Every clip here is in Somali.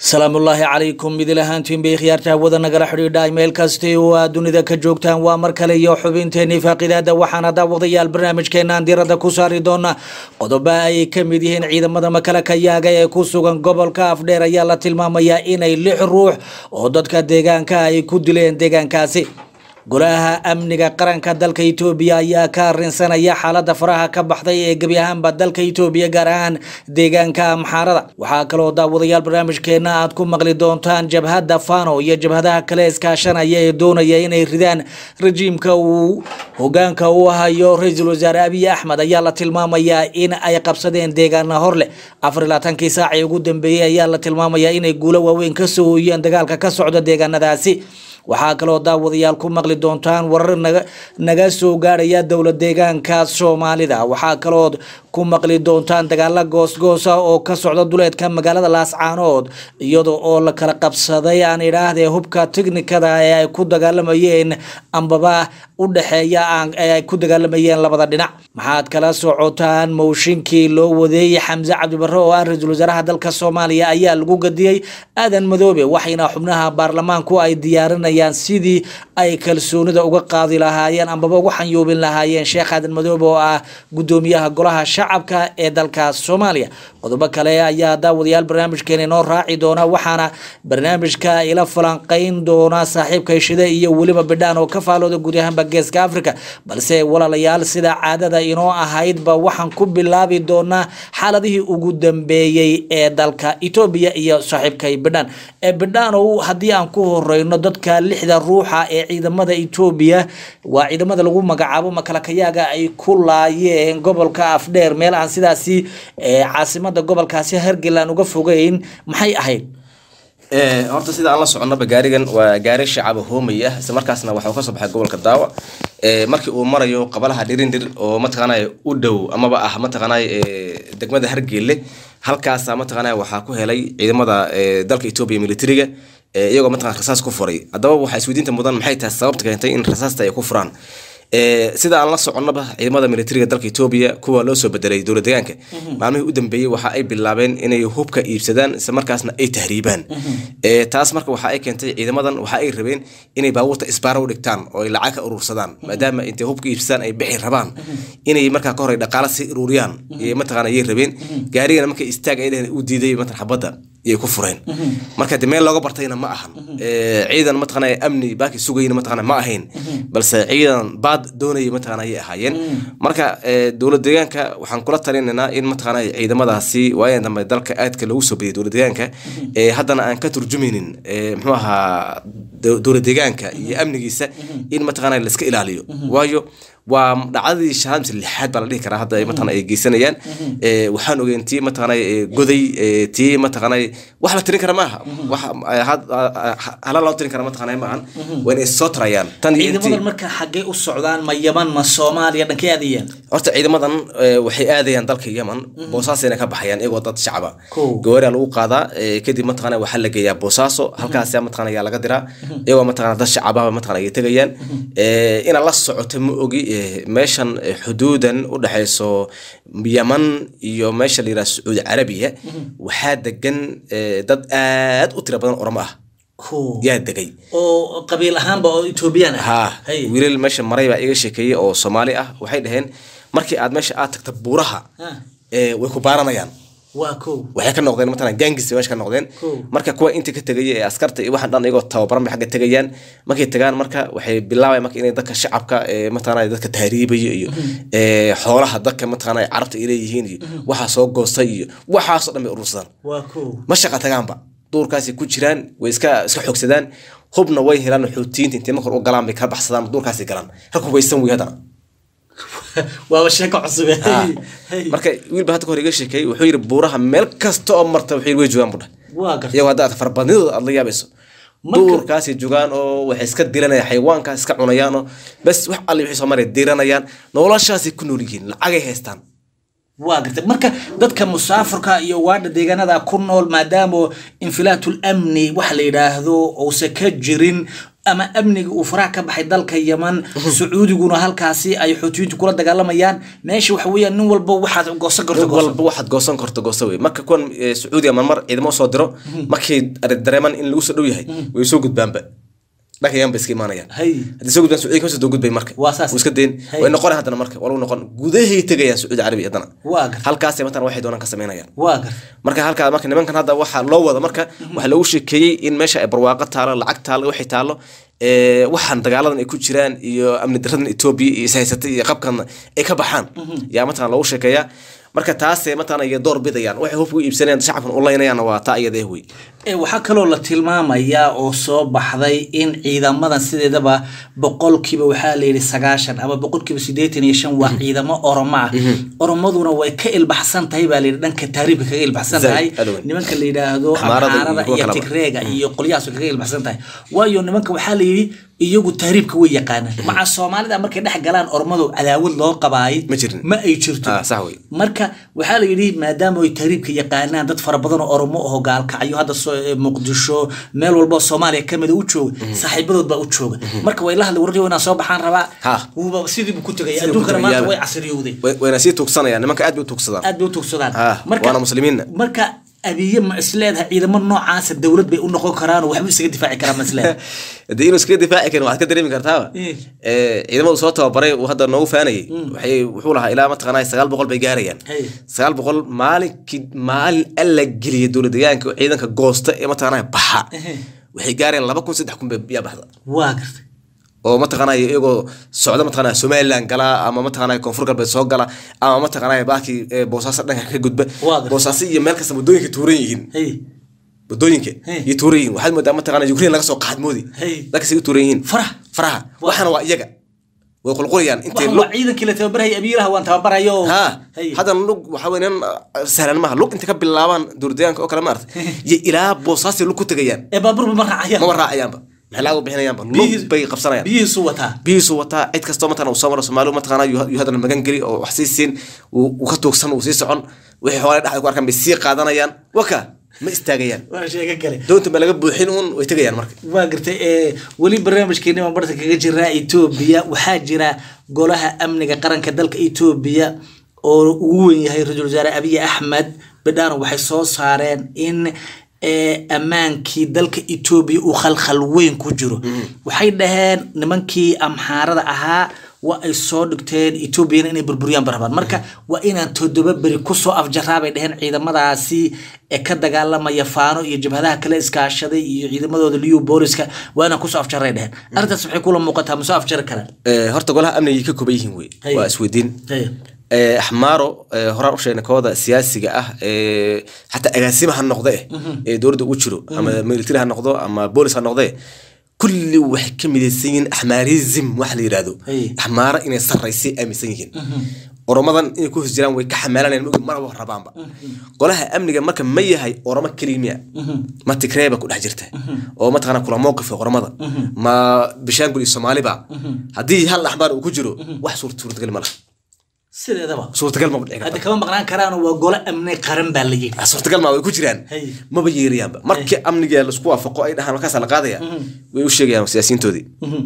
salaamullaahi calaykum idil ahaantiin bay khiyaarta hawada nagala xidhiidha meel kasti oo aad dunida ka joogtaan waa mar kale iyo xubinteenii faaqidaada waxaana daawadayaal barnaamijkeenaan diirada ku saari doona qodobo ay ka mid yihiin ciidamada makalakayaaga ee ku sugan gobolka afdheer ayaa la tilmaamayaa inay lix ruux oo dadka deegaanka ay ku dileen deegaankaasi golaha amniga qaranka dalka etoobiya ayaa ka arinsanaya xaalada faraha ka baxday ee gebi ahaanba dalka etoobiya gaar ahaan deegaanka amxaarada waxaa kaloo daawadayaal barnaamijkeena aad ku maqli doontaan jabhadda fano iyo jabhadaha kale iskaashanaya ee doonaya inay ridaan rajiimka uu hogaanka u hayo ra-iisul wasaare abiy axmed ayaa la tilmaamayaa in ay qabsadeen deegaana horleh afar iyo labaatankii saacii ugu dambeeyey ayaa la tilmaamayaa inay guulo waaweyn kasoo hooyeen dagaalka ka socda deegaanadaasi waxaa kaloo daawadayaal ku maqli doontaan warar naga naga soo gaarhaya dowla deegaanka soomaalida waxaa kalood ku maqli doontaan dagaalo goosgoosa oo ka socda duleedka magaalada laascaanood iyada oo la kala qabsaday aan idhaahdee hubka tiknikada ee ay ku dagaalamayeen ambaba u dhexeeya ee ay ku dagaalamayeen labada dhinac maxaad kala socotaan mowshinkii loo wadeeyey xamse cabdibarre oo ah ra-iisul wasaaraha dalka soomaaliya ayaa lagu gadiyey aadan madoobe waxayna xubnaha baarlamaanku ay diyaarinayaan sidii ay kalsoonida uga qaadi lahaayeen ambaba uga xanyuubin lahaayeen sheekh aadan madoobe oo ah gudoomiyaha golaha shacabka ee dalka soomaaliya qodobo kale ayaa daawadayaal barnaamijkeena inoo raaci doona waxaana barnaamijka ila falanqeyn doona saaxiibka shide iyo weliba bidhaan oo ka faalooda guud ahaanba geeska africa balse walaalayaal sida caadada inoo ahaydba waxaan ku bilaabi doonaa xaaladihii ugu dambeeyey ee dalka etoobiya iyo saaxiibkay bidhaan ee bidhaanow haddii aan ku horeyno dadka lixda ruuxa ee ciidamada etoobiya waa ciidamada lagu magacaabo makalakayaaga ay ku laayeen gobolka afdheer meel aan sidaasi caasimada gobolkaasi hargeland uga fogeyn maxay ahayd horta sida aan la soconaba gaarigan waa gaari shacaba hoomay ah isla markaasna waxuu kasoo baxay gobolka daawa markii uu marayo qabalaha dhirindir oo mataqaanay u dhow amaba ah mataqaanay degmada hargeelle halkaasa mataqaanay waxaa ku helay ciidamada dalka etoobiya militariga iyagoo mataqana rasaas ku furay haddaba waxaa isweydiinta mudan maxay tahay sababta keentay in rasaasta ay ku furaan sida aan la soconaba ciidamada militariga dalka etoobiya kuwa loo soo bedelay dowla deegaanka maalmihii u dambeeyey waxa ay bilaabeen inay hubka iibsadaan isla markaasna ay tahriibaan taas marka waxa ay keentay ciidamadan waxa ay rabeen inay baabuurta isbaara u dhigtaan oo ay lacag ka urursadaan maadaama intay hubka iibsadaan ay bixi rabaan inay markaa ka hore dhaqaala si ururiyaan mataqana ayay rabeen gaarigana marka istaag ay dheheen u diiday matan xabadda iyay ku fureen marka de meel looga bartayna ma ahan ciidan mataqana amni baaki sugayna mataqana ma ahayn balse ciidan baad doonaya mataqana ayay ahaayeen marka dowlad deegaanka waxaan kula talinaynaa in mataqana ciidamadaasi waayan dambe dalka aadka lagu soo badiyay dowlad deegaanka haddana aan ka turjumaynin muxuu ahaa dowlad deegaanka iyo amnigiisa in mataqana la iska ilaaliyo waayo waa dhacdadii shanaad mise lixaad baa la dhihi karaa hadda mataqana ay geysanayaan waxaan ogeyn tii mataqana goday tii mataqana wax la tirin kara maaha wax hala loo tirin kara mataqana maahan waa inay soo tarayaan tan ciidamadan marka xaggee u socdaan ma yaman ma soomaaliya dhankay aadayaan horta ciidamadan waxay aadayaan dalka yaman boosaasayna ka baxayaan iyagoo dad shacaba gawaaria lagu qaadaa kadib mataqana waxaa la geeyaa boosaaso halkaas mataqana ayaa laga diraa iyagoo mataqana dad shacababa mataqana ay tegayaan ina la socoto ma ogi meeshan xuduudan u dhexayso yaman iyo meesha la yidhaha sacuudi carabiya waxaa degan dad aad u tira badan oramo ah yaa degay oo qabiil ahaanba oo etoobiyaan ha wiilal meesha maray baa iga sheekeeyey oo soomaali ah waxay dhaheen markii aad meesha aad tagta buuraha way ku baaranayaan waa ko waxay ka noqdeen matalan gangis meesha ka noqdeen marka kuwa inta ka tegaya ee askarta iyo waxaan dhan iyagoo tababaran bay xagga tegayaan markay tagaan marka waxay bilaabayan marka inay dadka shacabka ee mataqaanaa dadka tahriibaya iyo xoolaha dadka mataqaanaa carabta ay leeyihiin iyo waxaa soo goostay iyo waxaasoo dhan bay urursadaan waa ko ma shaqa tagaanba duurkaasay ku jiraan way iska iska xoogsadaan hubna way helaan xoutiyiinta intay markor u galaan bay kala baxsadaan duurkaasay galaan halku waysan wey haddana waaba sheeko cusub marka wiilba hadda kahor iga sheekeeyey wuxuu yidhi buuraha meel kasta oo marta wuxuu yidhi way joogaan budha waa garta iyagoo hadda aad farabadnidooda aad la yaabayso duurkaasay joogaan oo waxay iska diranayaan xayawaankaas iska cunayaan oo bes wax alle wixii soo maray diranayaan noloshaasay ku nool yihiin lacagay haystaan waa garta marka dadka musaafirka iyo waadha deegaanada ku nool maadaama infilaatul amni waxa la yidhaahdo uusan ka jirin ama amniga uu faraha ka baxay dalka yaman sacuudiguna halkaasi ay xuutiyiintu kula dagaalamayaan meesha waxa weeyaan nin walba waxaad goosan karto nin goosan walba waxaad goosan karto goosa wey marka kuwan eh, sacuudiga marmar ciidamo soo diro markay are- dareemaan in lagu soo dhow yahay way soo gudbaanba dhanka yan ba iska imaanayaan hay haddii soo gudbaan sacuudiga kasoo doo gudbay marka Waa saas. Wuu iska dayn Hay. way noqon haddana marka waa lagu noqon gudahay tegayaan sacuudi carabi haddana waa gar halkaasay matalan waxay doonaan ka samaynayaan waa gar marka halkaa marka nimankan hadda waxaa loo wada marka waxaa loogu sheekeeyey in meesha ay barwaaqo taalo lacag taalo waxay taalo ee, waxaan dagaaladan ay ku jiraan iyo amni daradan etoobiya iyo ishaysatay iyo qabkan ay ka baxaan yaa matalan loogu sheekeeyaa marka taasee matalan ay door bidayaan waxay hubka u iibsanayaan shacabkan u laynayaanna waa taa iyada eh wey Ee, waxaa kaloo la tilmaamayaa oo soo baxday in ciidamadan sideedaba boqolkiiba waxaa la yidhi sagaashan ama boqolkiiba siddeetan iyo shan waa ciidamo oromo ah oromaduna way ka ilbaxsan tahay baa la yidhi dhanka taariibka kaga ilbaxsan Zaid, tahay aad weyn. nimanka la yidhaahdo Axmaarada iyo axmaarada kuwa iyo kaleba. tigreega iyo qolyahaas way kaga ilbaxsan tahay waayo nimanka waxaa la yidhi iyagu taariibka way yaqaanaan maca soomaalida markay dhex galaan oromadu cadaawad loo qabaayay Ma jirin. ma ay jirto Ah, sax wey. marka waxaa la yidhi maadaama ay taariibka yaqaanaan dad fara badan oo oromo oo gaalkacyo hadda soo ee muqdisho meel walba oo soomaaliya kamida u jooga saaxiibadood baa u jooga marka way la hadlay warri inaan soo baxaan rabaa Ha. wuuba sidii buu ku tegaya Sidii buu adduunkana ku maanta tegaya. way casriyowday Way- wayna sii tuugsanayaan nimanka aad bay u tuugsadaan aad bay u tugsadaan Ha, waana muslimiinna. marka abiye ma isleedahay ciidamo noocaasa dowlad bay u noqon karaan oo waxba isaga difaaci karaan ma isleedahay haddii inuu iskaga difaaci karin waxaad ka dareemi kartaaba Eh. Eh, ciidamadu soo tababaray uu hadda noogu faanayay waxay wuxuu lahaa ilaa mataqaanaa sagaal boqol bay gaarayaan Hey. sagaal boqol maalinkii maalin alla geliya dowlad deegaanka oo ciidanka goosta ee mataqaanaa baxa Ehe. waxay gaarayaan laba kun saddex kun bay yaa baxda waa gartay oo mataqaanaa iyagoo socda mataqaanaa somaliland gala ama mataqaanaa koonfur galbeed soo gala ama mataqaanaa baakii eh, boosaaso dhanka ka gudba Waa gartay. boosaaso iyo meel kasta waddooyinka tuuran yihiin hey waddooyinka Hey. iyo tuuran yihiin waxaad moodaa mataqaanaa ukraine laga soo qaadmoodi Hey. dalkasay u tuuran yihiin faraha faraha waxaana waa iyaga way qulqulayaan intay waxaan waa ciidankii la tababaraya abiiraha waan tababarayo ha Hey. haddana lug waxa weyn sahlan maaha lug intay ka bilaabaan duurdeegaanka oo kale maarata iyo ilaa boosaasay lug ku tegayaan ee baabuurba ma raacayaan maba raacayaanba maxay lacag u bixinayaanba lug Biyihii- bay qabsanayaan biyihiisu wataa biyihiisu wataa cid kastoo mataqana uu soo maro soomaaliu mataqana yuu haddana magan geli oo wax sii siin uu uu ka tuugsan uu sii socon wixii xoolay dhexda ku arkaan bay sii qaadanayaan waka ma istaagayaan waa sheega kale doonta ba laga buuxin uun way tegayaan marka waa gartay ee weli barnaamijkeeni baan barta kaga jiraa etoobiya waxaa jira golaha amniga qaranka dalka etoobiya oo ugu weyn yahay ra-iisul wasaare abiy axmed bidhaano waxay soo saareen in ee ammaankii dalka etoobiya uu khalkhal weyn ku jiro waxay dhaheen nimankii amxaarada ahaa waa ay soo dhigteen etoobiyana inay burburiyaan barabaan marka waa inaan toddoba beri kusoo afjaraa bay dhaheen ciidamadaasi ee ka dagaalamaya faano iyo jabhadaha kale iskaashaday iyo ciidamadooda liyu booliska waa inaan kusoo afjaray dhaheen arrintaas waxay kula muuqataa ma soo afjari karaan Eh, horta golaha amnigay ka kooban yihiin wey Hey. waa isweydiin Hey. Eh, axmaaro eh, horaan u sheegnay kooda siyaasiga ah eh, xataa agaasima ha noqde ee dowladda u jiro ama military ha noqdo ama boolis ha noqde kulli waxay ka midaysan yihiin axmaarism wax la yidhaahdo Hey. axmaaro inay sarraysay aaminsan yihiin oromadan inay ku hos jiraan way ka xamaalanayaan mogi maraba rabaanba golaha amniga marka ma yahay oromo keliya miya ma tigreeba ku dhex jirta oo mataqana kula mowqifka oromada ma bishaangul iyo soomaaliba haddii hal axmaar uu ku jiro wax suurta suurtagal ma laha sideedaba suurtagal ma dhici hadda karta kama maqnaan karaan waa golo amni qaran baa la yidhi Ah, suurtagal ma way ku jiraan Hey. maba yeerayaanba markii amniga laisku waafaqo ay dhahaan markaasa la qaadaya way u sheegayaan siyaasiyiintoodii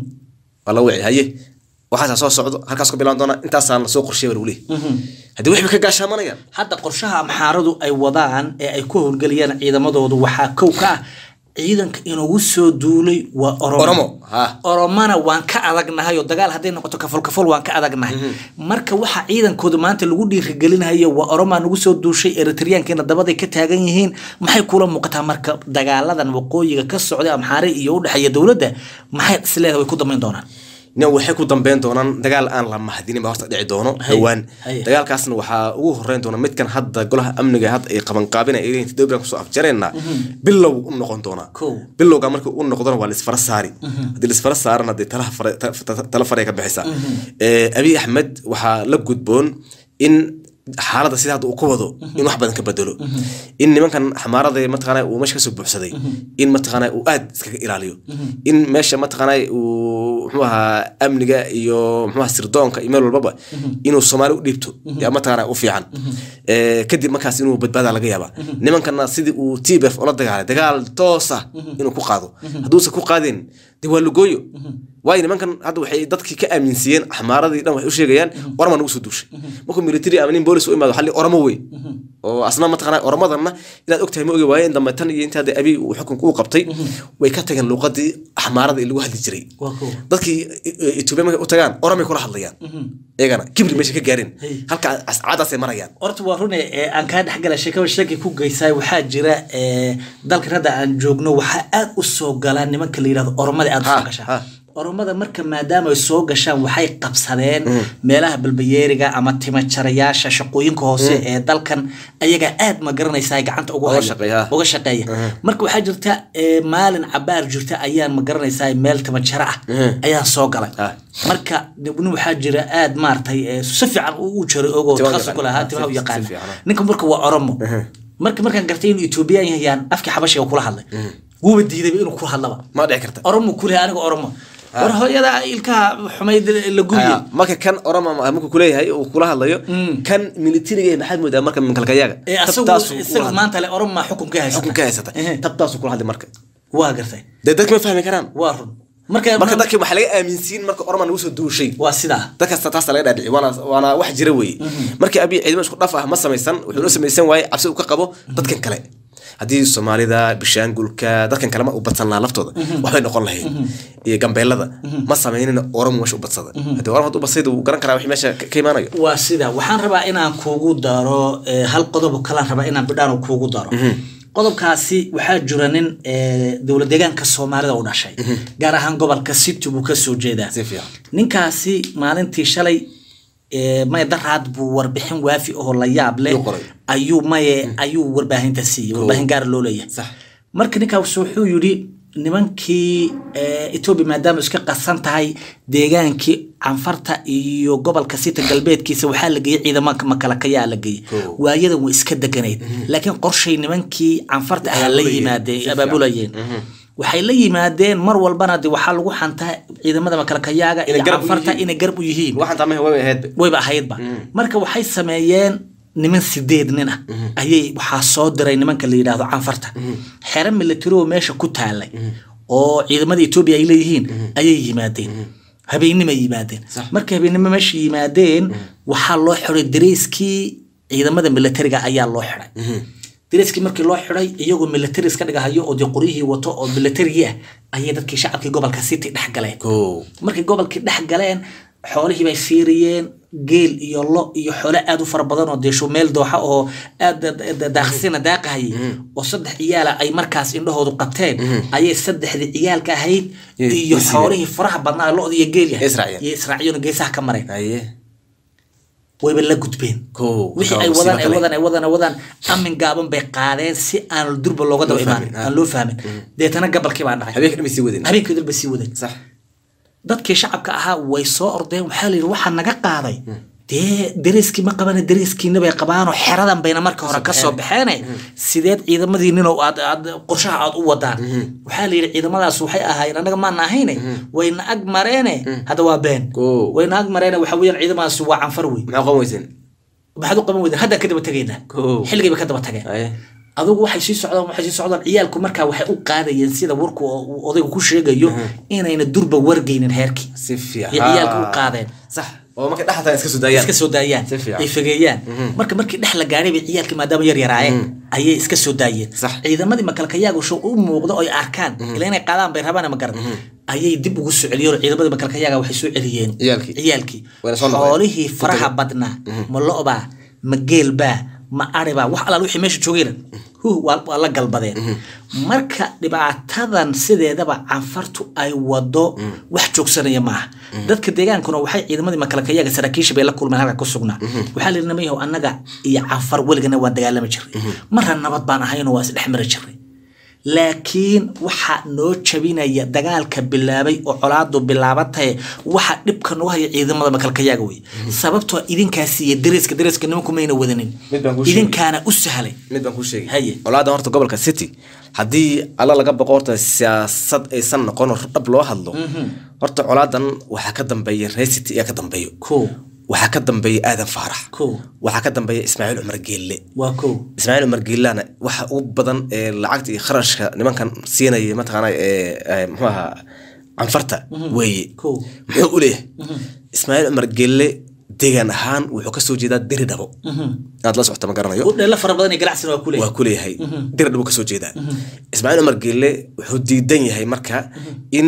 waa la wici haye waxaasaa soo socdo halkaas ku bilaan doona intaasaan lasoo qorsheey baa lagu leeyahy haddii waxba ka gaashaamanayaan hadda qorshaha amxaaradu ay wadaan ee ay ku howlgelayaan ciidamadoodu waxaa kow ka ah ciidanka inugu soo duulay waa oromo oromo ha oromana waan ka adagnahay oo dagaal hadday noqoto kafol kafol waan ka adagnahay marka waxa ciidankooda maanta lagu dhiirigelinayo waa oromaa nagu soo duushay eritriyaankiina dabaday ka taagan yihiin maxay kula muuqataa marka dagaaladan waqooyiga ka socday amxaare iyo u dhexeeya dowladda maxay isleedahay way ku damayn doonaan nin waxay ku dambeyn doonaan dagaal aan la mahadinin baa horta dhici doono Hay, dhowaan hay. dagaalkaasna waxaa ugu horeyn doona midkan hadda golaha amniga hadda ay qabanqaabina ay leeyihin toddoba bilan kusoo afjareenna bilow u noqon doonaa Kow. bilowga marka u noqdona waa laisfara saari haddii laisfara saarana dee talaha fare- ta- ta- tala faray ka bixisa Eh, abiy axmed waxaa la gudboon in xaaladda sida hadda uu ku wado in wax badan ka bedelo in nimankan xamaarada mataqaana uu meesha kasoo buuxsaday in mataqaana uu aad iskaga ilaaliyo in meesha mataqaana uu muxuu ahaa amniga iyo muxuu ahaa sirdoonka iyo meel walbaba inuu soomaali u dhiibto yaa mataqaana u fiican Eh, kadib markaas inuu badbaada laga yaaba nimankana sidii uu tbf ula dagaalay dagaal toos ah inuu ku qaado hadduusan ku qaadin de waa lugooyo waayo nimankan hadda waxay dadkii ka aaminsiiyeen axmaaradii dhan waxay u sheegayaan orama nagu soo duushay markuu military ama nin boolis u imaado xalli oramo wey oo asna mataqana oramadanna inaad ogtahay ma ogi waayeen dambe tan iyo intaa abi uu xukunka u qabtay way ka tageen luuqadii axmaarada ee lagu hadli jiray waa kow dadkii etoobiya markay u tagaan oramay kula hadlayaan iyagana kibri meesha ka gaareen halka caadaasay marayaan horta waa rune ee aan kaa dhexgala sheekaba sheekay ku geysaay waxaa jira ee, dalkan hadda aan joogno waxaa aad u soo galaa nimanka la yidhahdo oromada aad u Ha, soo ha. gashaa oromada marka maadaama ay soo gashaan waxay qabsadeen meelaha balbayeeriga ama timajarayaasha shaqooyinka hoose ee dalkan ayagaa aad ma garanaysaa ay gacanta ugu Uga haya shaqeeya. uga shaqeeya marka waxaa jirta ee, maalin cabaar jirta ayaan ma garanaysaa meel timajaro ah ayaan soo galay Ah. marka nin waxaa jira aad maaragtay ee, si fiican u u jaray ogoo Timaha takhasus ku lahaa yaqaan. timaha u Si- si yaqaana fiican, ah. ninka marka waa oromo marka markaan gartay inuu etoobiyaan yahayaan afkii xabashiga kula hadlay wuuba diidayba inuu kula hadlaba ma dhici karta oromo kule aniga oromo war hooyada ilkaha xumayd la gubiye Ah, marka kan orama markuu kuleeyahay uu kula hadlayo kan militariga maxaad moodaa marka minkalkayaga ee asagu tabtaasuu kula isagu hadlay. maanta le oromo xukunka haysata xukun ka haysata Ehe. tabtaasuu kula hadlay marka waa gartay dee dadka ma fahmi karaan waa run marka marka dadkii waxaa laga aaminsiin marka orama nagu soo duushay waa sidaa dadkaas taasa laga dhaadhici waana waana wax jira weeye markii abiy ciidamo isku dhaf ah ma samaysan wuxuu la samaysan waaye cabsi uu ka qabo dadkan kale haddii soomaalida bishaangulka dadkan kale ma u badsan lahaa laftooda waxbay noqon lahayd iyo gambeelada ma samaynina oromo meesha u badsada haddii oramo hadduu badsayda wuu garan karaa wixii meesha ka ka imaanayo waa sida waxaan rabaa inaan kuugu daro eh, hal qodob oo kalaan rabaa inaan bidhaan kuugu daro qodobkaasi waxaa jira nin eh, dowlad deegaanka soomaalida u dhashay gaar ahaan gobolka city buu kasoo jeedaa Si fiican. ninkaasi maalintii shalay eh, maya daraad buu warbixin waafi oo la yaab leh Yuu qoray. ayuu maye ayuu warbaahinta siiyey warbaahin gaar loo leeyahay Sax. marka ninkaas wuxuu yidhi nimankii eh, etoobiya maadaama iska qasan tahay deegaankii canfarta iyo gobolka sita galbeedkiisa waxaa la geeyey ciidamanka makalakayaa la geeyey Cool. waayadan way iska deganayd laakiin qorshay nimankii canfarta ahaa la Abaabulayeen. yimaadeen Si fiican. abaabulayeen waxay la yimaadeen mar walbana de waxaa lagu xantaa ciidamada makalakayaaga Inay iyo garab u canfarta yihiin. inay garab u yihiin waxaan taamaha way ahaydba wayba ahaydba marka waxay sameeyeen niman sideed nin ah ayay waxaa soo diray nimanka la yidhaahdo canfarta xero military oo meesha ku taalay oo ciidamada etoobiya ay leeyihiin ayay yimaadeen habeennimay yimaadeen markay habeennimo meesha yimaadeen waxaa loo xiray dareyskii ciidamada militariga ayaa loo xiray dareyskii markii loo xiray iyagoo military iska dhigahayo oo dee qoryihii wato oo militarigii ah ayay dadkii shacabkii gobolka city dhex galeen Cool. markay gobolkii dhex galeen xoolihii bay fiiriyeen geel iyo lo iyo xoolo aad u fara badan oo deesho meel dooxa oo aad da- da- daaqsina daaqahayay oo saddex ciyaala ay markaas indhahoodu qabteen ayay saddexdii ciyaalka ahayd Iyo- iyo iyo sidee? xoolihii faraha badnaa lo iyo geel yahay Israaciyeen. iyo israaciyeen geesaha ka mareen haye wayba la gudbeen Cool. wixii Marka ay waa wadaan musiibo ay kale. wadaan ay wadaan ay wadaan amin gaaban bay qaadeen si aan durba looga daba Loo imaanin fahmin, ah. aan loo fahmin deetana gabalkii baa dhacay habeenka dhamay sii wadeen habeenkii dalba sii waday sax dadkii shacabka ahaa way soo ordeen waxaa la yidhi waxaa naga qaaday dee dareyskii ma qabane dareyskiina bay qabaanoo xeradan bayna marka hore kasoo baxeene sideed ciidamadii ninow aad aad qorshaha aad u wadaan waxaa la yidhi ciidamadaas waxay ahaayeen annaga maana ahayne wayna ag mareene hadda waa been Koo. wayna ag mareene waxa weeyaan ciidamadaas waa canfar wey maxaa qoon weyseen maxaad u qaban weydeen haddaan ka daba tegaynaa Koo. xilligay bay ka daba tageen haye adugu waxay sii socdaan waxay sii socdaan ciyaalku markaa waxay u qaadayeen sida warku oo uu odaygu ku sheegayo inayna durba wargeynin heerkii si fiican iyo ciyaalka u qaadeen sax oo markay dhaxataan iska soo daayaan iska soo daayaan Si fiican. ay fegeeyaan marka markii dhex la gaadhay bay ciyaalkii maadaama yar yaraayeen ayay iska soo daayeen Sax. ciidamadii makalkayaagu show u muuqdo oo ay arkaan ila inay qaadaan bay rabaan ma garan ayay dib ugu soo celiyeen oo ciidamadii makalkayaaga waxay soo celiyeen Ciyaalkii. ciyaalkii Wayna soo noqdeen. xoolihii faraha badnaa ma lo'baa ma geelbaa ma aribaa wax alaal wixii meesha joogayna huh waa waa la galbadeen marka dhibaatadan sideedaba canfartu ay wado wax joogsanaya maaha dadka deegaankuna waxay ciidamadii makalakayaga saraakiisha bay la kulmeen halka ku sugnaa waxaa la yidhi namayahow annaga iyo canfar weligana waan dagaalami jiray marna nabad baan ahaynoo waa isdhex mari jiray laakiin waxa noo jabinaya dagaalka bilaabay oo colaadu bilaabatay waxa dhibka noo haya ciidamada makalkayaaga wey sababtoo idinkaasi iyo dareeska dareeska nimanku mayna wadanin Mid baan kuu sheegay. idinkaana u sahlay mid baan kuu sheegay Haye. olaadan horta gobolka city haddii alla laga boqo horta siyaasad aysan noqon oo dhab loo hadlo horta colaadan waxaa ka dambeeya reer city ayaa ka dambeeyo ko waxaa ka dambeeya aadan faarax ko waxaa ka dambeeya ismaaciil cumar geelle waa ko ismaaciil cumar geellana waxa ugu badan ee lacagta iyo kharashka nimankan siinaya mataqaana ee ee, muxuu ahaa canfarta weeye Kow. muxuu u leeyahay ismaaciil cumar gelle deegaan ahaan wuxuu kasoo jeedaa diri dhabo aad la socota ma garanayo udheelo fara badan iyo ganacsina waa ku leeyahay waa ku leeyahay diri dhabo kasoo jeedaa ismaaciil cumar gelle wuxuu diidan yahay marka in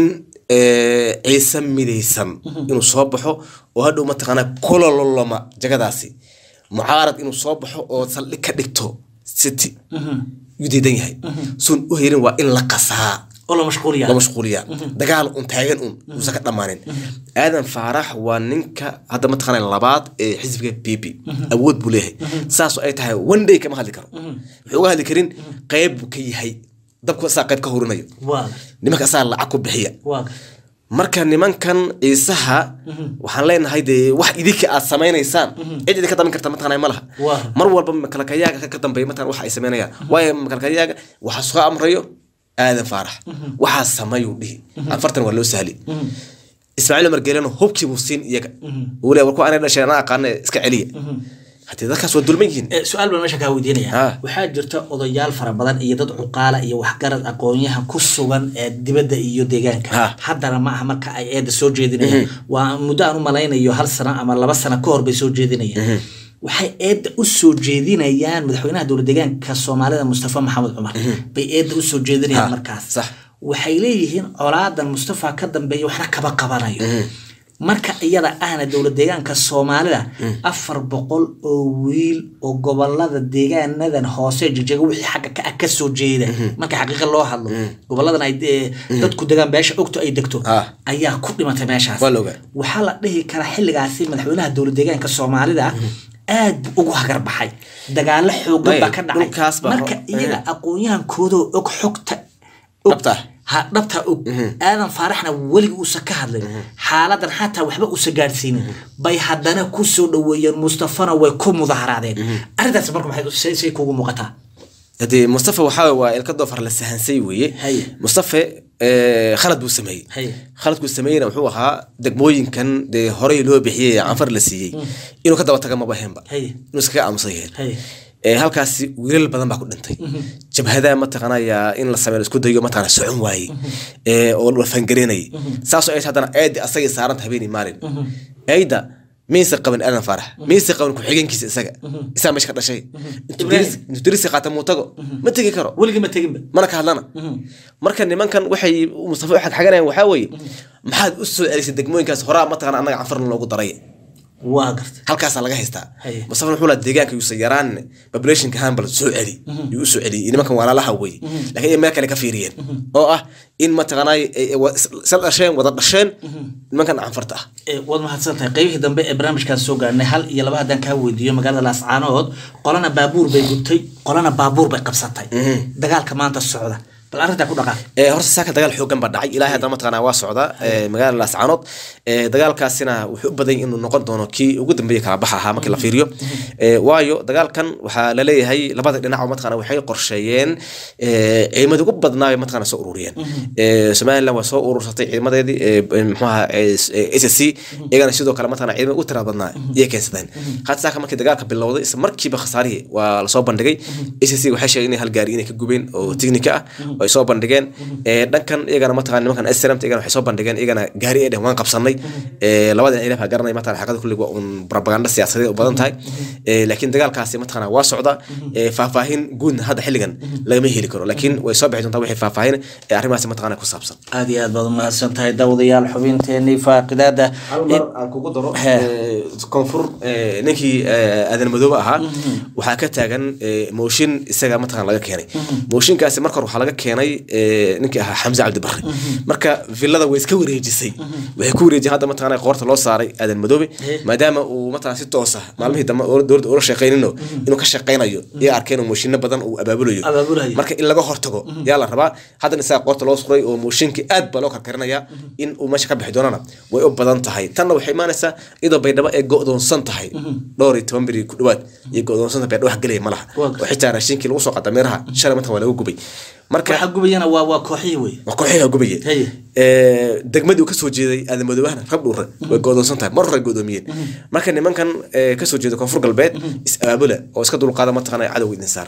eh, ciise midaysan inuu soo baxo oo hadhow mataqaanaa kulololoma jagadaasi mucaarad inuu soo baxo oo saldhig ka dhigto city yuu diidan yahay suun u helin waa in la qasaa oo la mashquuliya la mashquuliya dagaal un taagan un uusan ka dhammaanin aadan faarax waa ninka hadda mataqaana labaad ee xisbiga b b awood buu leeyahay saas oo ay tahay one day kama hadli karo wuxuu uga hadli karin qayb buu ka yahay dabku asaa qayb ka horinayo waa nimanka asaa lacag ku bixiya waa marka nimankan ciisaha waxaan leenahay dee wax idinka aad samaynaysaan cid idinka damin karta mataqaanaa ma laha Waa. mar walba makalakayaaga ka- ka dambeeya mataqana wax ay samaynayaan waayo makalakayaaga waxa soo amrayo aadan faarax waxaa samayuu dhihi afartan waa loo sahli ismaaciil umar geelena hubkii buu siin iyaga uu leeyahay war kuwa aanay dhasheen anaa aqaana iska celiya haddii dadkaas waa dulman yihiin Eh, su-aal baan meesha kaa weydiinaya Ha. waxaa jirta odayaal fara badan iyo dad cuqaala iyo waxgarad aqoonyahan ku sugan ee dibadda iyo deegaanka Ha. haddana ma aha marka ay eedda soo jeedinayaan waa muddo aan u malaynayo hal sano ama laba sano ka hor bay soo jeedinayaan waxay eedda u soo jeedinayaan madaxweynaha dowlad deegaanka soomaalida mustafa maxamed cumar bay eedda u soo jeedinayaan Ha, markaas sax. waxay leeyihiin colaadan mustafa ka dambeeya waxna kaba qabanayo marka iyada ahna dowlad deegaanka soomaalida afar boqol oo wiil oo gobolada deegaanadan hoose jijega wixii xagga ka ah kasoo jeeda marka xaqiiqa loo hadlo goboladan ay eh, dadku degaan beesha ogto ay degto Ah. ayaa ku dhimatay meeshaas Waa la ogaa. waxaa la dhihi karaa xilligaasi madaxweynaha dowlad deegaanka soomaalida aad buu ugu hagar baxay dagaalo xoogan baa Maya, ka dhacay dhulkaas baa marka ro- iyaga aqoonyahankoodoo og xogta og- Dhabta. ha dhabta og aadan faaraxna weligii uusan ka hadlin xaaladan xataa waxba uusan gaadhsiinin bay haddana ku soo dhoweeyeen mustafana way ku mudaharaadeen arrintaas marka maxay say- say kugu muuqataa haddii mustafa waxaa waa ilka doofar la sahansay weeye Haye. mustafa eh, khalad buu sameeyey Haye. khaladkuu sameeyeyna wuxuu ahaa degmooyinkan dee horey loo bixiyey ee canfar la siiyey inuu ka daba taga maba heenba Haye. inuu iskaga aamusan yahay Haye. Eh, halkaasi wiilal badan baa ku dhintay jabhada mataqaanaya in la sameeyo isku dayo mataqana socon waaye Eh, oo la fangareynayay saasoo ay tahay haddana eedi asagay saaranta habeenii maalin eeda miyaysa qaban aadan faarax miyaysa qaban ku-xigeenkiisa isaga isaa meesha ka dhashay intuu Ibrahim. diris- intuu dirisi qaata muu tago ma tegi karo weligii ma teginba mana ka hadlana marka nimankan waxay mustafa u xagxaganayaan waxaa weeye maxaad u soo celisay degmooyinkaas horaa mataqana annaga canfarna loogu daray waa garta halkaasaa laga haystaa Haye. mustafa wuxuu lahaa deegaanka yuusan yaraan populationka hanbal soo celi yuu u soo celiyey nimankan walaalaha weye laakiin ay meel kale ka fiiriyeen oo ah in mataqanay isla dhasheen wada dhasheen nimankan canfarta ah Eh, waad mahadsan tahay qeybihii dambe ee barnaamijkaan soo gaarnay hal iyo laba haddaan kaa weydiiyo magaalada laascaanood qolana baabuur bay gubtay qolana baabuur bay qabsatay dagaalka maanta socda bal arrintaa ku dhaqaaq Eh, horta saaka dagaal xoogan baa dhacay ilaahay haddana mataqanaa waa socda eh, magaalada laascaanood Eh, dagaalkaasina wuxuu u badan yahay inuu noqon doono kii ugu dambeeya kala baxa ahaa markii la fiiriyo Eh, waayo dagaalkan waxaa laleeyahay labada dhinac oo mataqana waxay qorsheeyeen eh, ciidamada ugu badnaa bay mataqana soo ururiyeen Eh, somaliland waa soo urursatay ciidamadeedii eh, muxuu ahaa s c iyagana sidoo kale mataqana ciidamada ugu tirada badnaa iyay keensadeen hadda saaka markii dagaalka bilowday isla markiiba khasaarihii waa lasoo bandhigay s c waxay sheegeen inay hal gaari inay ka gubeen oo tiknika ah oo ay soo bandhigeen Eh, dhankan iyagana mataqana nimankan srmt iyagana waxay soo bandhigeen iyagana gaari ay dhehen waan qabsanay Eh, labada dhinac ilaah garanay mataqana xaqada kullig waa un propaganda siyaasadeed u badan tahay Eh, laakiin dagaalkaasi mataqana waa socda Eh, faahfaahin guudna hadda xilligan lagama heli karo laakiin way soo bixi doontaa wixii faahfaahin ee arrimahaasi mataqana ku saabsan aad iyo aad baad umahadsan tahay daawadayaal xubinteenii faaqidaada aan kugu daro He. koonfur ninkii aadan madoobe ahaa waxaa ka taagan eh, mooshin isaga mataqana laga keenay mooshinkaasi marka hore waxaa laga keenay eh, ninkii ahaa xamse cabdi barre marka villada way iska wareejisay waxay ku wareejiyeen hadda mataqana qoorta loo saaray aadan madoobe maadaama uu mataqana si toos ah maalmihii dambe oo dowladda ula shaqaynino inuu ka shaqaynayo iyo arkeen oo mooshinno badan uu abaabulayo Abaabulayo. marka in laga hortago yaa la rabaa haddana isaga qoorta loo suray oo mooshinkii aad baa loo karkarinayaa in uu meesha ka bixi doonana way u badan tahay tanna waxay imaanaysaa iyadoo baydhabo ay go'doonsan tahay dhowr iyo toban beri ku dhawaad iyo go'doonsan tahay baydhabo wax gelaya ma laha Waa oo xitaa raashinkii lagu soo qaata meeraha shalay matan waa lagu gubay marka waxa gubayana waa waa kooxihii wey waa kooxiga gubaye Haye. Eh, degmadii uu kasoo jeeday aadan madoobahana rab dhuure way go'doonsan tahay mar hore ay go'doomiyeen marka nimankan eh, kasoo jeeda koonfur galbeed is abaabula oo iska dulqaada mataqana cadowga idin saaro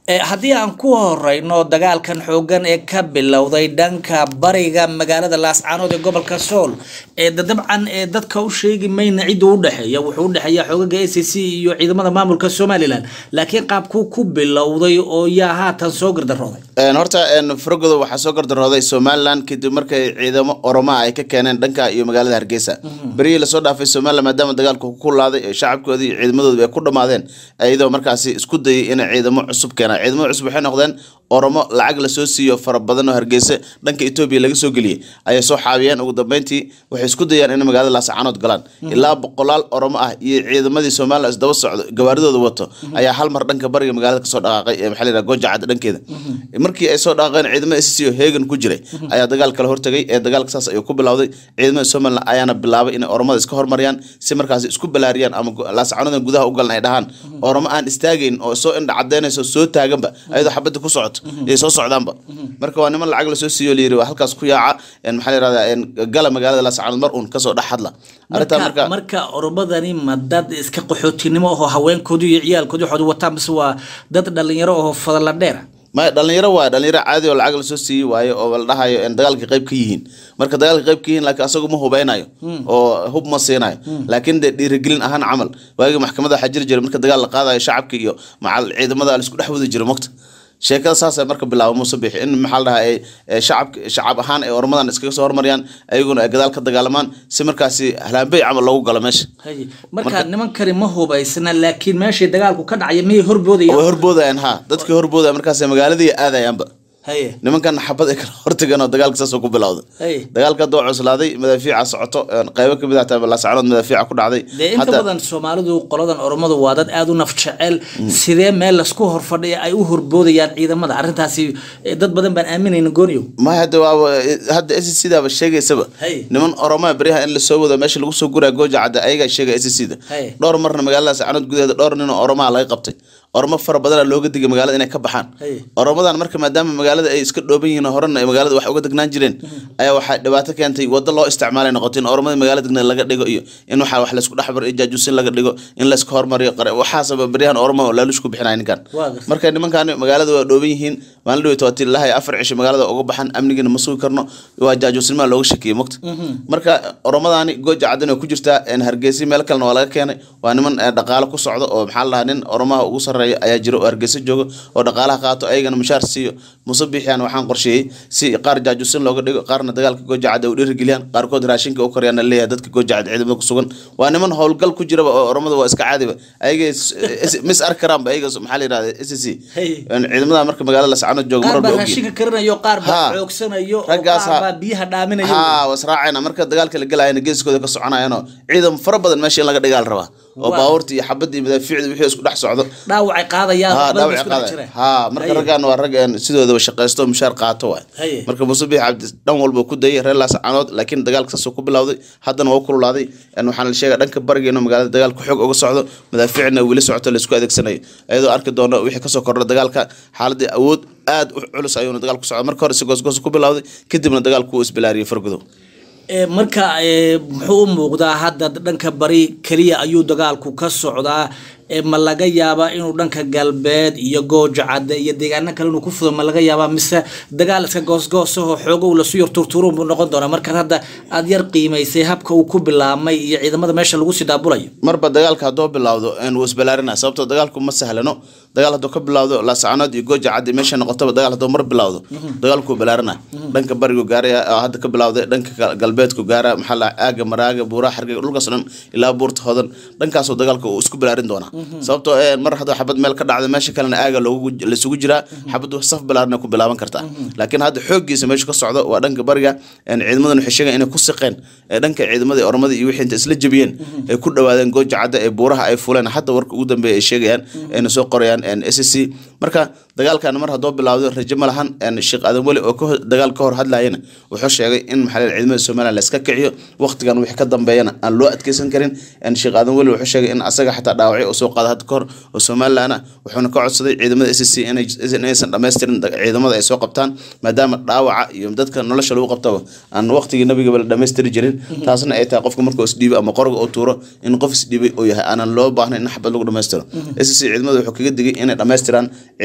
Eh, haddii aan ku horeyno dagaalkan xoogan ee ka bilowday dhanka bariga magaalada laascaanood ee gobolka sool ee da- dabcan ee dadka u sheegi mayna cidda u dhexeeya wuxuu u dhexeeya xoogaga a c c iyo ciidamada maamulka somalilan laakiin qaabkuu ku bilowday oo yaa haatan soo gardarooday Een, horta een, faragoda waxaa soo gardarooday somalilan kadib markay ciidamo oromaa ay ka keeneen dhanka iyo magaalada hargeysa berihii lasoo dhaafay somalilan maadaama dagaalku ku kulaaday ee shacabkoodii iyo ciidamadoodu ay ku dhammaadeen iyadoo markaasi isku dayay inay ciidamo cusub keenaan ciidamada cusub waxay noqdeen oromo lacag lasoo siiyo fara badan oo hargeysa dhanka etoobiya laga soo geliyey ayay soo xaabiyeen ugu dambeyntii waxay isku dayaan inay magaalada laascaanood galaan ilaa boqolaal oromo ah iyo ciidamadii somalilan isdaba socdo gawaaridooda wato ayaa hal mar dhanka bariga magaalada kasoo dhaqaaqay ee maxaa la yidhaha gooja cadda dhankeeda markii ay soo dhaqaaqeen ciidamada SSC oo heegan ku jiray ayaa dagaal kala hortagay ee dagaalka saas ayuu ku bilowday ciidamada somalilan ayaana bilaabay inay oromada iska hormariyaan si markaasi isku balaariyaan ama gu- laascaanodan gudaha u galan ay dhahaan oromo aan istaagayn oo soo indha cadeynayso soo taaganba ayadoo xabadda ku socoto iyo soo socdaanba marka waa niman lacag lasoo siiyo layiri waa halkaas ku yaaca een maxaa la yirahdaa een gala magaalada laascaanood mar uun kasoo dhex hadla arrintaa marka marka marka oromadani ma dad iska qaxootinimo ahoo haweenkoodu iyo ciyaalkoodu waxoodu wataan mise waa dad dhalinyaro ahoo fadala dheera maya dhalinyaro waa dhalinyaro caadi oo lacag lasoo siiyey waayo oo la dhahayo in dagaalka qayb ka yihiin marka dagaalka qayb ka yihiin laakiin asagu ma hubeynayo oo hub ma siinayo laakiin dee dhiirigelin ahaan camal waagii maxkamada waxaa jiri jiray marka dagaal la qaadayo shacabka iyo macal ciidamada la isku dhex wadi jiro mogta sheekada saasay marka bilaabo muuse bixi in maxaa la dhahaa ay ay shacab shacab ahaan ay ormadan iskaga soo hormariyaan ayaguna ay gadaal ka dagaalamaan si markaasi halaanbey camal loogu galo meesha Haye. marka nimankani ma hubaysna laakiin meeshii dagaalku ka dhacaya miyay horboodayaan way horboodayaan ha dadkii horboodaya markaas magaaladii aadayaanba haye nimankan xabad ay kala hortageen oo dagaalka saasoo ku bilowday Hey. dagaalka hadda waa cuslaaday madaafiica socoto een qaybo ka mid ah taa laascaanood madaafiica ku dhacday dee inta Hadda- badan soomaalidu qoladan oromadu waa dad aada u naf jecel sidee meel lasku horfadhiya ay u horboodayaan ciidamada arrintaasi eh, dad badan baan aaminayna gooniyow ma hadda waaba hadda s sidaaba sheegaysaba Hey. niman oromaa beryaha in lasoo wado meesha lagu soo guraya gooja cadda ayagaa sheegay s c da Hey. dhowr marna magaalada laascaanood gudaheeda dhowr nin oo oromaa laga qabtay oromo fara badana looga digay magaalada inay ka baxaan Hey. oromadan marka maadaama magaalada ay iska dhooban yihiin oo horena ay magaalada wax uga degnaan jireen ayaa waxaa dhibaato keentay waddo loo isticmaalay noqotay in oromada magaalada degneed laga dhigo iyo in waxaa wax laysku dhexbar iyo jaajuusin laga dhigo in layska hormariyo qare waxaasaba beryahan oromo laalush ku bixinaya ninkan Waa gartay. marka nimankan magaalada waa dhooban yihiin maalin dhaweyta waa tilahay afar cisho magaalada uga baxan amnigiina ma sugi karno waa jaajuusnimaa looga shakiyey mogta marka oromadani gooja caddan way ku jirtaa een hargeysa meel kalena waa laga keenay waa niman eh, dhaqaale ku socdo oo maxaa la dhahaa nin oromaha ugu sarreeya ayaa jira oo hargeysa jooga oo dhaqaalaha qaato ayagana mushaar siiyo muse biixiyaan waxaan qorsheeyey si qaar jaajuusin looga dhigo qaarna dagaalka gooja cadda u dhiirigeliyaan qaarkood raashinka u koryaana leeyahay dadka gooja cadda ciidamada ku sugan waa niman howlgal ku jiraba oo oromada waa iska caadiba ayaga mis arki karaanba ayaga maxaa la yidhahda s c Hey. ciidamada marka magaalada lascaanood jooga mar qaar walba baa ogyihin raashinka karinayo qaar baa Ha. xoogsanayo oo Raggaas qaar ha- baa biyaha dhaaminayo ha wasraacayna marka dagaalka la gelayana geeskooda ka soconayanoo ciidan fara badan meesha in laga dhigaa la rabaa oo Waa. baabuurta iyo xabadda iyo madaafiicda wixii isku dhex socdo dhaawacay qaadayaan ha waxba dhaawac isku dhex qaada jireen. ha marka Haye. raggan waa rag een sidoodaba shaqaysto oo mushaar qaato waay Haye. marka muuse biix cabdi dhan walba ku dayay reer laascaanood laakiin dagaalka saasoo ku bilowday haddana waa u kululaaday een waxaana la sheegaya dhanka bariga inuu magaalada dagaalku xoog uga socdo madaafiicna weli socoto laisku adeegsanayo iyadoo arki doono wixii kasoo kordha dagaalka xaaladii awood aad u culus ayuuna dagaalku socda marka hore si goosgoos ku bilowday kadibna dagaalku wuu isbilaariyey fargudow Ee, marka ee, muxuu u muuqdaa hadda dhanka bari keliya ayuu dagaalku ka socdaa ee, ma laga yaabaa inuu dhanka galbeed iyo gooja cadde iyo deegaano kale inuu ku fudo ma laga yaabaa mise dagaal iska goosgoosahoo xoogow lasu yar turtuurun buu noqon doonaa markaad hadda aada yar qiimaysay habka uu ku bilaabmay iyo ciidamada meesha lagu sii daabulayo marba dagaalka hadduu bilowdo een wuu isbalaarinaa sababtoo dagaalku ma sahlano dagaal hadduu ka bilowdo laascaanood iyo gooja caddi meesha noqotaba dagaal hadduu mar bilowdo dagaalku wuu balaarinaa dhanka barigu gaaraya oo hadda ka bilowday dhanka gal- galbeedku gaara maxaa la aaga maraaga buuraha xargega dhulkaas dhan ilaa buurta hodan dhankaasoo dagaalka uu isku balaarin doonaa sababtoo ee mar hadduu xabad meel ka dhacdo meesha kalena aaga loogu laisugu jiraa xabadu saf balaarinay ku bilaaban kartaa laakiin hadda xooggiisa meesha ka socdo waa dhanka bariga een ciidamadan waxay sheegaan inay ku siqeen ee dhanka ciidamadii oromada iyo wixii inta isla jebiyeen ay ku dhawaadeen gooja cadda ee buuraha ay fuleen hadda warka ugu dambeeya ay sheegayaan ayna soo qorayaan s c marka dagaalkan mar haddoo bilowdo rajo ma lahan een sheekh aadan weli oo ka hor- dagaal ka hor hadlayana wuxuu sheegay in maxaa la yidhaha ciidamada somaliland la iska kiciyo waqtigan wixii ka dambeeyana aan loo adkeysan karin een sheekh aadan weli wuxuu sheegay in asaga xataa dhaawacyo oo soo qaada hadda kahor oo somaliland ah wuxuuna ka codsaday ciidamada s c inaysan dhammaystirin da- ciidamada ay soo qabtaan maadaama dhaawaca iyo dadka nolosha lagu qabtaba aan waqtigii nabigaba la dhammaystiri jirin taasna ay tahay qofka markuu isdhiibo ama qorga oo tuuro in qof isdhiibay oo yahay aanan loo baahnayn in xabad lagu dhammaystiro s c ciidamada wuxuu kaga digay inay dhammaystiraan ciidamada maxaa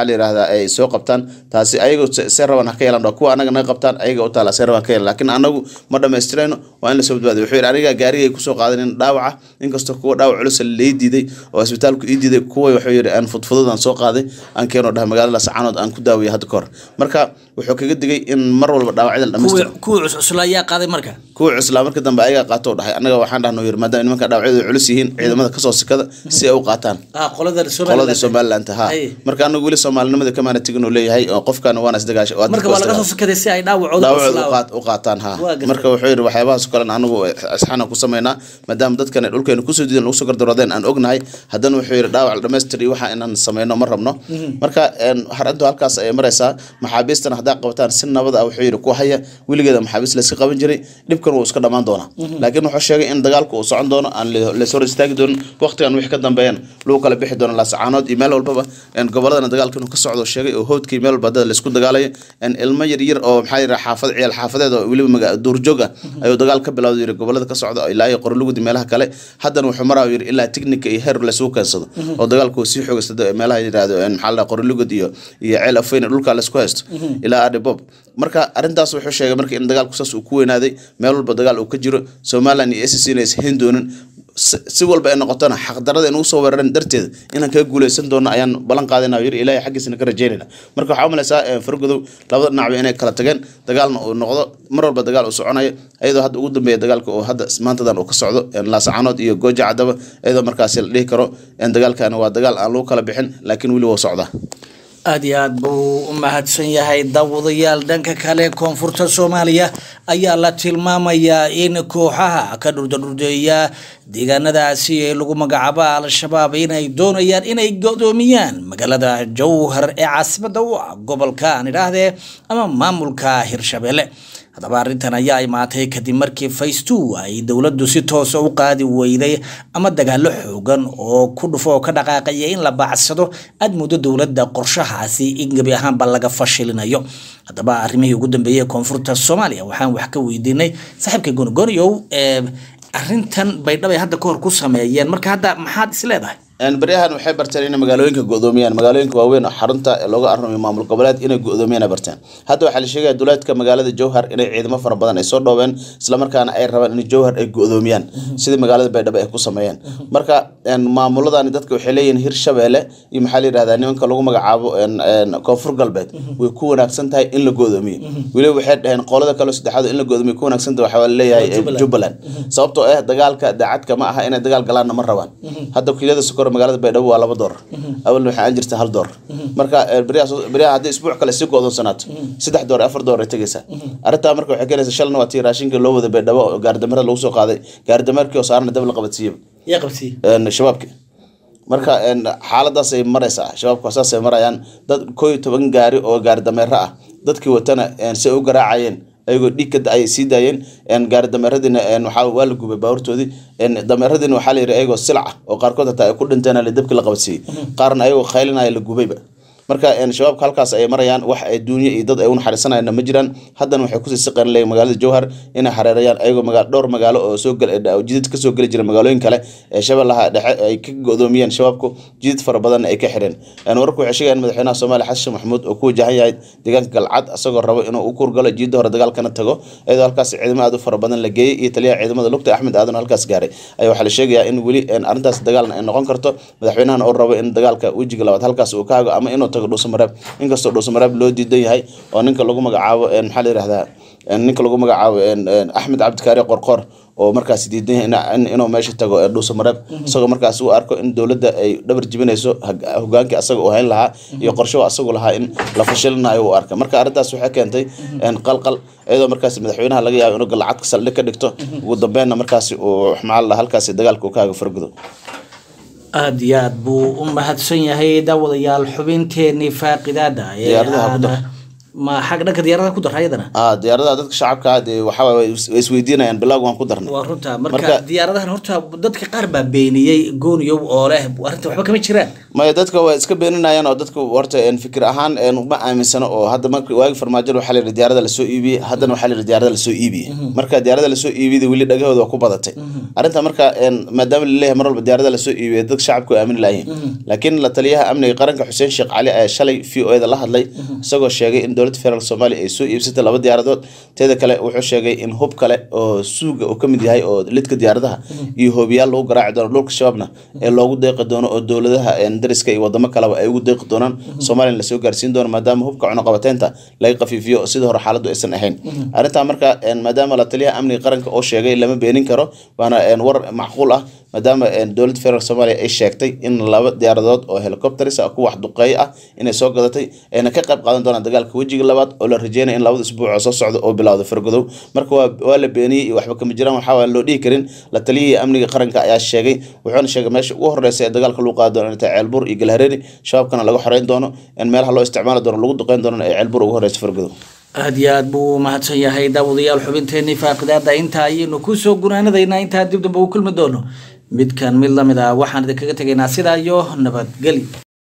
maxaa la yidhahdaa ay soo qabtaan taasi ayaga se- se raban ha ka yeelan kuwa anaga naga qabtaan ayaga u taala se raban ha ka yeelan laakiin anagu ma dhamaystirayno waa in lasoo badbaadiyo wuxuu yidhi aniga gaarigay kusoo qaadanin dhaawaca inkastoo kuwa dhaawac culus lay diiday oo isbitaalku ii diiday kuwa wuxuu yidhi aan fudfudud aan soo qaaday aan keeno dhaha magaalada lascaanood aan ku daawiyo hadda ka hor marka wuxuu kaga digay in mar walba dhaawacyada la dhamaystiro kuwii kuwii cuscusla ayaa qaaday marka kuwa cuslaa marka dambe ayagaa qaato u dhahay annaga waxaan dhahnoo yiri maadaama nimanka dhaawacyadu culus yihiin ciidamada kasoo sikada si ay u qaataan ah qolada qoladii somaliland ha Ay. marka anagu weli soomaalinimada kamaana tegin uu leeyahay oo qofkan waana isdagaasha waa marka waa laga soo sakaday si ay dhaawacooda dhaawacooda u cuslaa- qaat- u qaataan ha Waa gartay. marka wuxuu yidhi waxyaabahaas kalen anagu asxaana ku samaynaa maadaama dadkan ay dhulkeena kusoo diidan lagu soo gardaroodeen aan ognahay haddana wuxuu yidhi dhaawac la dhamaystir iyo waxa inaan samayno ma rabno marka een, harintu halkaas ayay maraysaa maxaabiistana haddaa qabataan si nabad ah wuxuu yidhi ku haya weligeeda maxaabiist layska qaban jiray dhibkan wuu iska dhammaan doonaa laakiin wuxuu sheegay in dagaalku uu socon doono aan la- lays hor istaagi doonin waqtigan wixii ka dambeeyana lagu kala bixi doono laasacaanood iyo meel walbaba een, goboladana dagaalka inuu ka socdo sheegay oo hoodkii meel walba dad laysku dagaalayo een, ilmo yar yar oo maxaa yidhaha xaafad ciyaal xaafadeed oo weliba maga duurjoog ah ayuu dagaal ka bilowday yiri gobolada ka socda ilaa iyo qorolugudi meelaha kale haddana wuxuu maraa yiri ilaa tignika iyo heer laysugu keensado oo dagaalku uu sii xoogaysado ee meelaha yidhaahdo een, maxaa la dhaha qorolugud iyo iyo ceel afweyn dhulka laysku haysto ilaa adibob marka arrintaas wuxuu sheegay marka in dagaalku saas uu ku weynaaday meel walba dagaal uu ka jiro somaliland iyo SSC inay ishayn doonin si si walba ay noqotona xaqdarada in ugu soo weeraran darteeda inaan kaga guuleysan doono ayaan ballan qaadayna yiri ilaahay xaggiisana ka rajeynayna marka waxaa u malaysaa eh, fargodow labada dhinacba inay kala tageen dagaalna uu noqdo mar walba dagaal uu soconayo iyadoo hadda ugu dambeeya dagaalka oo hadda maantadan uu ka socdo eh, laascaanood iyo gooja cadaba iyadoo markaasi la dhihi karo in dagaalkani waa dagaal aan lagu kala bixin laakiin weli waa socdaa aad iyo aad buu u mahadsan yahay daawadayaal dhanka kale koonfurta soomaaliya ayaa la tilmaamayaa in kooxaha ka dhurdadhurdeeya deegaanadaasi ee lagu magacaabo al-shabaab inay doonayaan inay godoomiyaan magaalada jowhar ee caasimada u ah gobolka aan idhaahdee ama maamulka hirshabelle haddaba arrintan ayaa imaatay kadib markii face two ay dowladdu si toosa u qaadi weyday ama dagaalo xoogan oo ku dhufo oo ka dhaqaaqaya in la baacsado aad muddo dowladda qorshahaasi in gebi ahaanba laga fashilinayo haddaba arrimihii ugu dambeeyey ee koonfurta soomaaliya waxaan wax ka weydiinay saaxiibka gonogoniyow ee arrintan baydhabo ay hadda kahor ku sameeyeen marka hadda maxaad is leedahay Een, baryahan waxay barteen inay magaalooyinka go'doomiyaan magaalooyinka waaweyn oo xarunta ee looga arramayo maamul goboleed inay go'doomiyaan ay barteen hadda waxaa la sheegaya duleedka magaalada jowhar inay ciidamo fara badan ay soo dhoobeen islamarkaana ay rabaan in jowhar ay go'doomiyaan sidii magaalada baydhabo ay ku sameeyeen marka een, maamuladani dadka waxay leeyihiin hirshabeelle iyo maxaa la yidhahdaa nimanka lagu magacaabo een, een, koonfur galbeed way ku wanaagsan tahay in la go'doomiyo weliba waxay dhaheen qolada kale saddexaad in la go'doomiyo ku wanaagsan tahay waxaa leeyahay Waa Jubbaland. jubbaland sababtoo ah dagaalka daacadka ma aha inay dagaal galaanna ma rabaan hadda wakiilada sokor magaalada baydhabo waa laba door awalna waxaa aan jirta hal door marka eh, beryaha soo- beryaha haddii isbuuc kale sii go'doonsanaato saddex door afar door ay tegaysaa arrintaa marka waxay keenaysaa shalna waa tii raashinka loo wada baydhabo oo gaardamarada lagu soo qaaday gaardamarkii oo saarana dab la qabadsiiyaba yaa qabsiye een, shabaabki marka een, xaaladaasay maraysaa shabaabku saasay marayaan dad koo iyo toban gaari oo gaari dameero ah dadkii watana een, si ay u garaacayeen ayagoo dhiig ka da- ayay sii daayeen een, gaari dameeradiina een, waxaa waa la gubay baabuurtoodii een, dameeradiina waxaa la yidhi ayagoo silac ah oo qaarkood hataa ay ku dhinteen la dabkii la qabadsiiyey qaarna ayagoo khaylinaya la gubayba marka een, shabaabka halkaas ayay marayaan wax ay duunye iyo dad ay u naxariisanayaan ma jiraan haddana waxay kusii siqeen leeyihin magaalada jowhar inay xareerayaan ayagoo maga dhowr magaalo oo soo gel oo jidid ka soo geli jira magaalooyin kale ee shabeellaha dhexe ay ka go'doomiyeen shabaabku jidid fara badan ay ka xireen een, wararku waxay sheegayaan in madaxweynaha soomaaliya xasan sheekh maxamuud oo ku wajahan yahay deegaanka galcad asagoo rabo inuu u kurgalo jidda hore dagaalkana tago iyadoo halkaas ciidamo aad u fara badan la geeyey iyo taliyaha ciidamada lugta axmed aadan halkaas gaaray ayaa waxaa la sheegayaa in weli een, arrintaas dagaalna ay noqon karto madaxweynahana uu rabo in dagaalka wejiga labaad halkaas uu ka hago ama inuu tago dhuusamareeb inkastoo dhuusamareeb loo diidan yahay oo ninka lagu magacaabo een, maxaa la yidhahdaa een, ninka lagu magacaabo een, een, axmed cabdikaari qorqor oo markaas diidan yahay ina- in- inuu meesha tago ee dhuusamareeb isagoo markaas u arko in dowladda ay dhabar jibinayso hag- hogaankii asaga uu hayn lahaa iyo qorsho asagu lahaa in la fashilinayo u arka marka arrintaas waxay keentay een, qalqal iyadoo markaas madaxweynaha laga yaabo inuu galcadka saldhig ka dhigto ugu dambeynna markaasi uu maxaa la dhahaa halkaasi dagaalka uu ka hago fargudo aada iyo aad buu u mahadsan yahay daawadayaal xubinteenii faaqidaada ee Diyaaradaha ku aan dar. ma xag dhanka diyaaradaha ku dara ayadana ah diyaaradaha dadka shacabka ah dee waxaa waaye way is- way isweydiinayaan bilowga waan ku darnay waa runta marka Marka- diyaaradahan horta dadka qaar baa beeniyey gooniyow oo leh arrinta waxba kama jiraan maya dadka waa iska beeninayaan oo dadka horta een, fikir ahaan een, ma aaminsano oo hadda marka waagi farmaajo waxaa layidhi diyaarada lasoo iibiyey haddana waxaa layidhi diyaarada lasoo iibiyey marka diyaarada lasoo iibiyada weli dhagahooda waa ku badatay arrinta marka een, maadaama laleeyahay mar walba diyaarada lasoo iibiyay dadka shacabku aamini lahayn laakiin la taliyaha amniga qaranka xuseen sheekh cali ayaa shalay v o da la hadlay isagoo sheegay in dowladda federaalk soomaaliya ay soo iibsatay laba diyaaradood teeda kale wuxuu sheegay in hub kale oo suuga uu ka mid yahay oo lidka diyaaradaha iyo hoobiyaal lagu garaaci doono dhulka shabaabna ee loogu deeqi doono oo dowladaha een, dariska iyo wadamo kaleba ay ugu deeqi doonaan soomaliya lasoo gaarsiin doono maadaama hubka cunuqabateynta laga qafiifiyo oo sidii hore xaaladdu aysan ahayn arrintaa marka een, maadaama la taliyaha amniga qaranka oo sheegay lama beenin karo waana een, war macquul ah maadaama een, dowladda federaalk soomaaliya ay sheegtay in laba diyaaradood oo helicopters ah ku wax duqeey ah inay soo gadatay ayna ka qayb qaadan doonaan dagaalka wejiga labaad oo la rajeynaya in labada isbuuc oo soo socda oo bilowda fargodow marka waa waa la beeniyey iyo waxba kama jiraan waxaa loo dhihi karin la taliyihii amniga qaranka ayaa sheegay wuxuuna sheegay meesha ugu horeysa ee dagaalka lagu qaadi doono inay tahay ceelbuur iyo galhareeri shabaabkana laga xoreyn doono in meelaha loo isticmaali doono lagu duqeyn doono ee ceelbuur ugu horeysa fargodow aad iyo aad buu mahadsan yahay daawadayaal xubinteenii faaqidaada intaa ayaynu kusoo gunaanadaynaa intaan dib dambe u kulmi doono midkan mid lamid ah waxaan idinkaga tegaynaa sidaa iyo nabadgeli